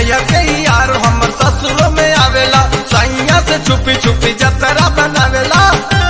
नैया के यार हमर ससुरो में आवेला सैया से छुपी छुपी जतरा बनावेला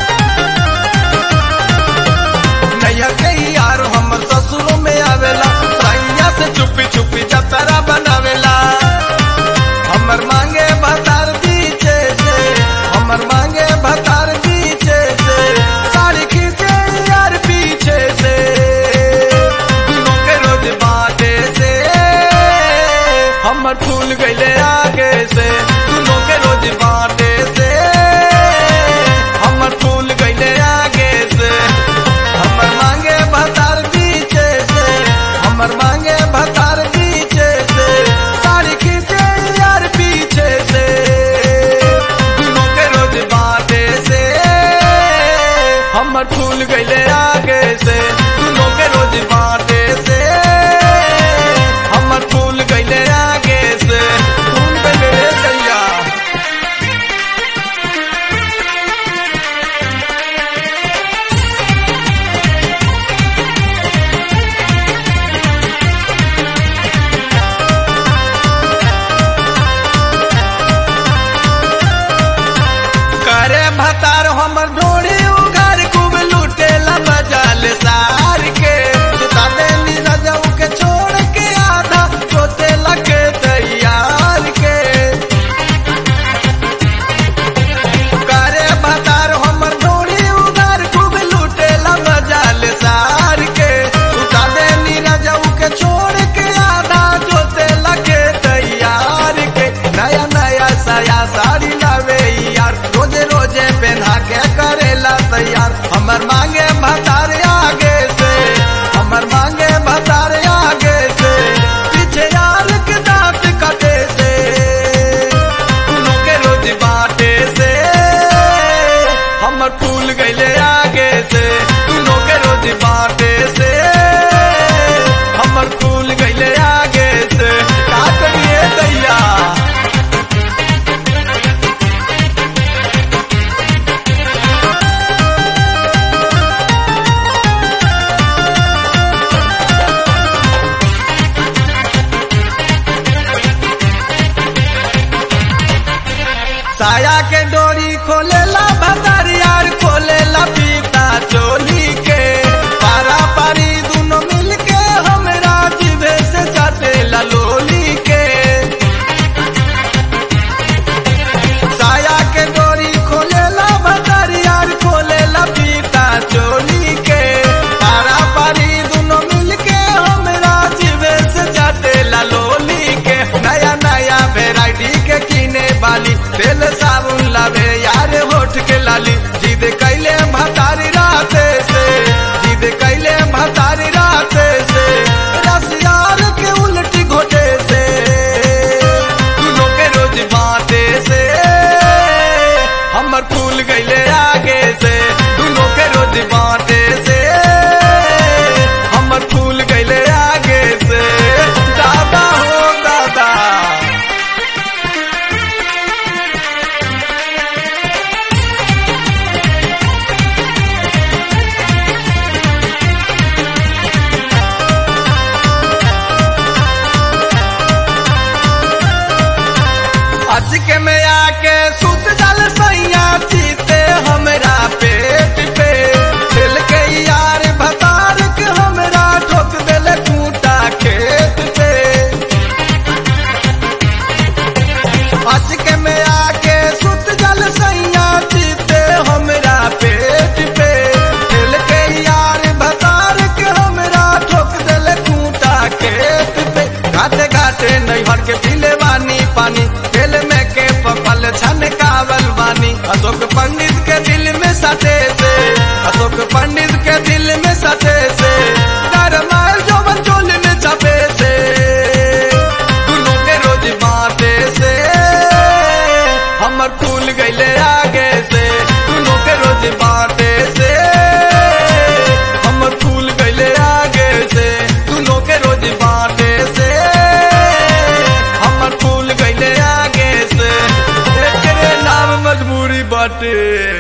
नैया के यार हमर ससुरो में आवेला सैया से छुपी छुपी जतरा बनावेला हमर मांगे भतार पीछे से हमर मांगे भतार पीछे से साड़ी खींचे यार पीछे से दुनों के रोज बाटे से हमर फूल गईले आगे से दुनों के रोज बाटे से हमर फूल गईले आगे से हमर मांगे भतार पीछे से हमर मांगे भतार पीछे से साड़ी खींचे यार पीछे से दुनों के रोज बाटे से हमर फूल गईले आगे से दुनों के रोज बाटे से हमर फूल गईले आगे से फूल गईले रे गैया करे भतार हमर ढोड़ी उघार खूब लूटेला बजाल सार के सुता देली रजऊ के छोड़ के आधा सोते लगे तैयार के करे भतार हमर ढोड़ी उघार खूब लूटेला बजाल सार के सुता देली रजऊ के छोड़ के आधा सोते लगे तैयार के नया नया साया साड़ी लावे यार रोजे रोजे पहना के करेला तैयार हमर मांगे भतार आगे से हमर मांगे भतार आगे से पीछे यार के दांत कटे से दोनों के रोज बाटे से हमर फूल गईले आगे से दोनों के रोज बाटे से हमर फूल गईले आगे से का करिए दैया साया के डोरी खोलेला भतार यार खोलेला पीता चोली के पारा पारी दोनों मिल के हमरा जिभे से चाटेला लोली के साया के डोरी खोलेला भतार यार खोलेला पीता चोली के पारा पारी दोनों मिल के हमरा जिभे से चाटेला लोली के नया नया वेराइटी के किने वाली तेल साबुन लावे यार होठ के लाली जिद कैले भतारी राते से जिद कैले भतारी राते से रस यार के उल्टी घोटे से दोनों के रोज बाटे से हमर फूल गईले आगे से दोनों के रोज बाटे से हमर फूल गईले आगे से दादा हो दादा आज के में आके सुत जल सैया जीते हमरा पेट पे दिल के यार भतार के हमरा ठोक देले कूटा खेत पे आज के में आके सुत जल सैया जीते हमरा पेट पे दिल के यार भतार के हमरा ठोक देले कूटा खेत पे घाटे घाटे नैहर के पीले बानी पानी तेल में के पपल छनकावल बानी अशोक पंडित के दिल में सटे से अशोक पंडित के दिल में सटे से गरमायल जोबन चोल में चपे से दोनों के रोज बाटे से हमर फूल गईले आगे से दोनों के रोज बाटे से हमर फूल गईले आगे से दोनों के रोज बाटे से हमर फूल गईले आगे से एकरे नाम मजबूरी बाटे